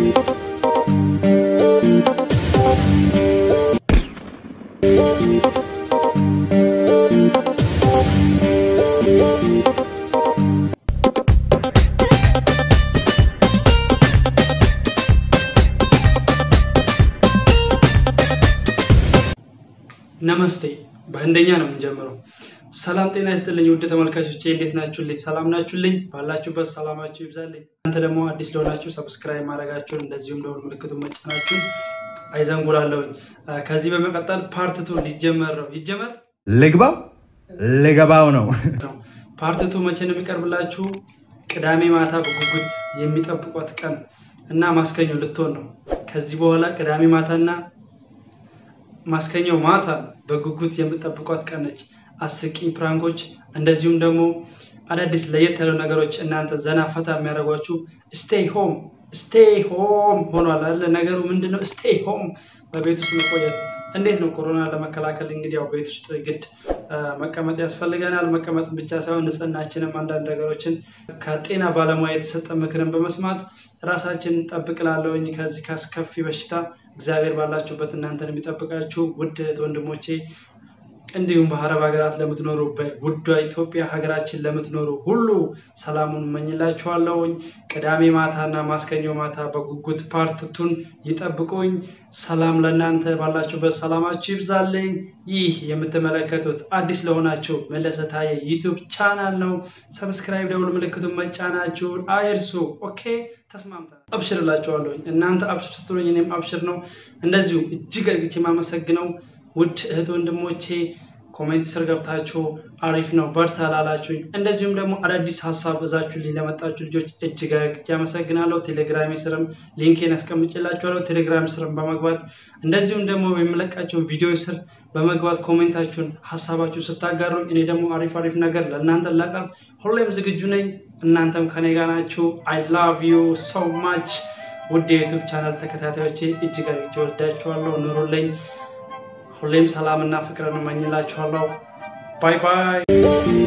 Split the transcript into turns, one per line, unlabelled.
ነመስቴ በህንደኛ ነው የምንጀምረው። ሰላም ጤና ይስጥልኝ ውድ ተመልካቾቼ እንዴት ናችሁልኝ? ሰላም ናችሁልኝ? ባላችሁበት ሰላማችሁ ይብዛልኝ። እናንተ ደግሞ አዲስ ለሆናችሁ ሰብስክራይብ ማድረጋችሁን እንደዚሁም ደወል ምልክቱን መጫናችሁን አይዘንጉላለሁኝ። ከዚህ በመቀጠል ፓርትቱ ሊጀመር ነው። ይጀመር
ልግባው ልገባው ነው።
ነው። ፓርትቱ መቼ ነው የሚቀርብላችሁ? ቅዳሜ ማታ በጉጉት የሚጠብቋት ቀን እና ማስከኞ ልትሆን ነው። ከዚህ በኋላ ቅዳሜ ማታና ማስከኘው ማታ በጉጉት የምጠብቋት ቀን ነች። አስቂኝ ፕራንኮች እንደዚሁም ደግሞ አዳዲስ ለየት ያሉ ነገሮች እናንተ ዘና ፈታ የሚያደርጓችሁ ስቴይ ሆም ስቴይ ሆም ሆኗል አለ ነገሩ ምንድን ነው? ስቴይ ሆም በቤት ውስጥ መቆየት እንዴት ነው? ኮሮና ለመከላከል እንግዲህ ያው ቤት ውስጥ ግድ መቀመጥ ያስፈልገናል። መቀመጥ ብቻ ሳይሆን ንጽህናችንም አንዳንድ ነገሮችን ከጤና ባለሙያ የተሰጠ ምክርን በመስማት ራሳችን ጠብቅላለሁኝ ከዚህ ከአስከፊ በሽታ እግዚአብሔር ባላችሁበት እናንተን የሚጠብቃችሁ ውድ እህት ወንድሞቼ እንዲሁም በአረብ ሀገራት ለምትኖሩ በውዷ ኢትዮጵያ ሀገራችን ለምትኖሩ ሁሉ ሰላሙን እመኝላችኋለሁኝ። ቅዳሜ ማታና ማስከኞ ማታ በጉጉት ፓርትቱን ይጠብቁኝ። ሰላም ለእናንተ ባላችሁበት ሰላማችሁ ይብዛልኝ። ይህ የምትመለከቱት አዲስ ለሆናችሁ መለሰ ታየ ዩቲዩብ ቻናል ነው። ሰብስክራይብ ደውል ምልክቱን መጫናችሁን አይርሱ። ኦኬ ተስማምተናል። አብሽር እላችኋለሁኝ። እናንተ አብሽር ስትሉኝ እኔም አብሽር ነው። እንደዚሁ እጅግ አድርጌ የማመሰግነው ውድ እህት ወንድሞቼ ኮሜንት ስር ገብታችሁ አሪፍ ነው በርታ ላላችሁኝ፣ እንደዚሁም ደግሞ አዳዲስ ሀሳብ እዛችሁልኝ ለመጣችሁ ልጆች እጅግ አድርጌ አመሰግናለሁ። ቴሌግራሜ ስርም ሊንኬን ያስቀምጭላችኋለሁ። ቴሌግራም ስርም በመግባት እንደዚሁም ደግሞ የሚለቃቸውን ቪዲዮ ስር በመግባት ኮሜንታችሁን ሀሳባችሁ ስታጋሩኝ እኔ ደግሞ አሪፍ አሪፍ ነገር ለእናንተ ላቀርብ ሁሌም ዝግጁ ነኝ። እናንተም ከኔ ጋር ናችሁ። አይ ላቭ ዩ ሶ ማች ውድ የዩቱብ ቻናል ተከታታዮቼ እጅግ አድርጌ ወዳችኋለሁ። ኑሩልኝ። ሁሌም ሰላምና ፍቅርን እመኝላችኋለሁ። ባይ ባይ።